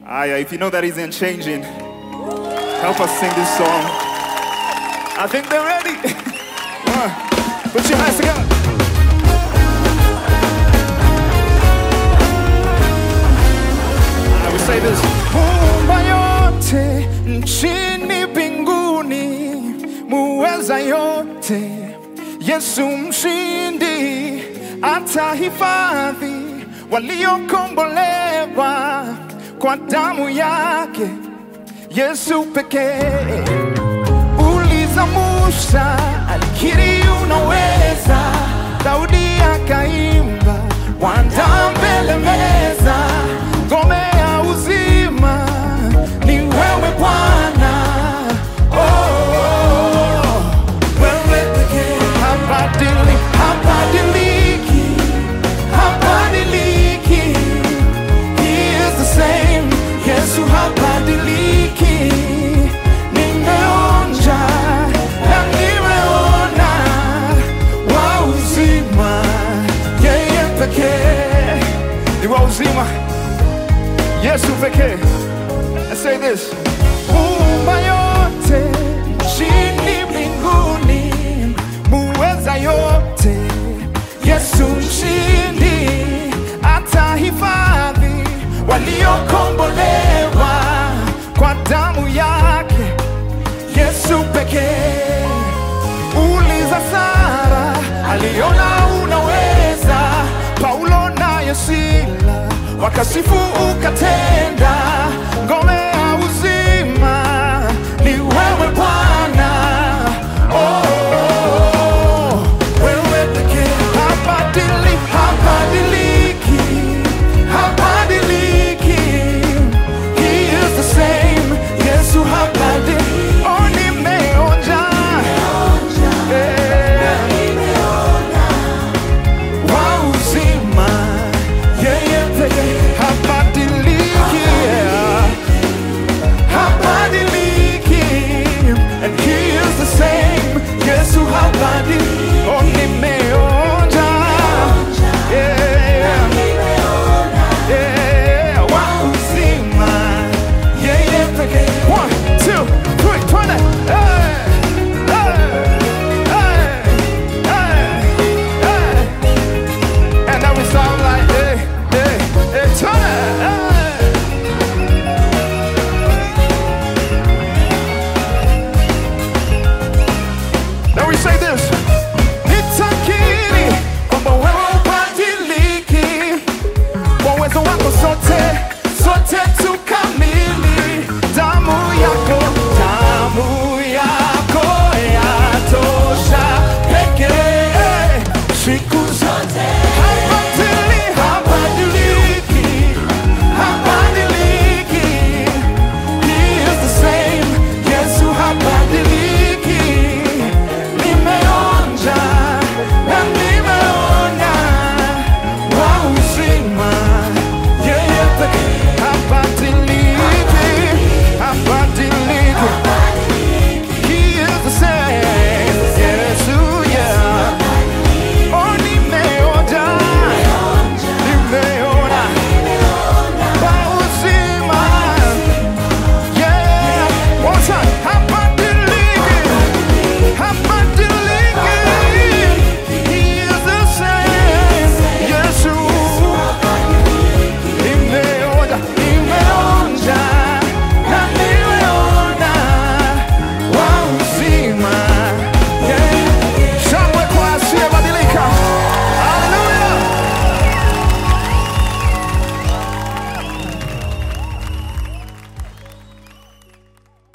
Aya, if you know that isn't changing, help us sing this song. I think they're ready. One, put your hands together. I will say this. Muumba yote nchini mbinguni, muweza yote, Yesu mshindi, atahifadhi waliokombolewa kwa damu yake, Yesu pekee. Uliza Musa, alikiri unaweza, Daudi akaimba, wanda mbele meza, ngome ya uzima ni wewe Bwana. Oh, oh, oh. Wewe pekee habadili, habadiliki, habadiliki. He is the same. Yesu habadiliki. Nimeonja na nimeona wa uzima, yeye pekee ni wa uzima, Yesu pekee. Let's say this. Muumba yote chini mbinguni, muweza yote, Yesu mshindi, atahifadhi waliokombolewa kwa damu yake, Yesu pekee. Uliza Sara, aliona unaweza, Paulo naye Sila wakasifu ukatenda